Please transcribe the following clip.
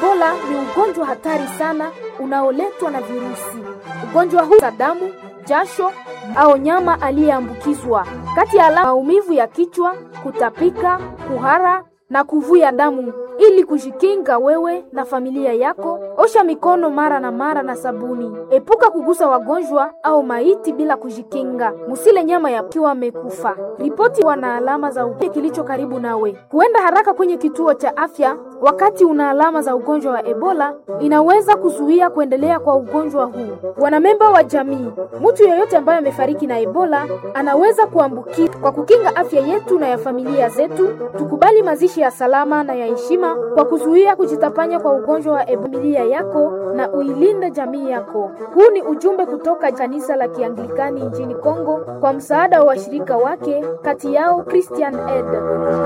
Ebola ni ugonjwa hatari sana unaoletwa na virusi. Ugonjwa huu damu, jasho au nyama aliyeambukizwa. Kati ya alama maumivu ya kichwa, kutapika, kuhara na kuvuja damu. Ili kujikinga wewe na familia yako, osha mikono mara na mara na sabuni. Epuka kugusa wagonjwa au maiti bila kujikinga. Musile nyama yakiwa amekufa. Ripoti wana alama za ugonjwa kilicho karibu nawe. Kuenda haraka kwenye kituo cha afya wakati una alama za ugonjwa wa Ebola inaweza kuzuia kuendelea kwa ugonjwa huu. Wanamemba wa jamii, mtu yeyote ambaye amefariki na Ebola anaweza kuambukiza. Kwa kukinga afya yetu na ya familia zetu, tukubali mazishi ya salama na ya heshima kwa kuzuia kujitapanya kwa ugonjwa wa Ebola yako na uilinde jamii yako. Huu ni ujumbe kutoka kanisa la Kianglikani nchini Kongo kwa msaada wa washirika wake, kati yao Christian Aid.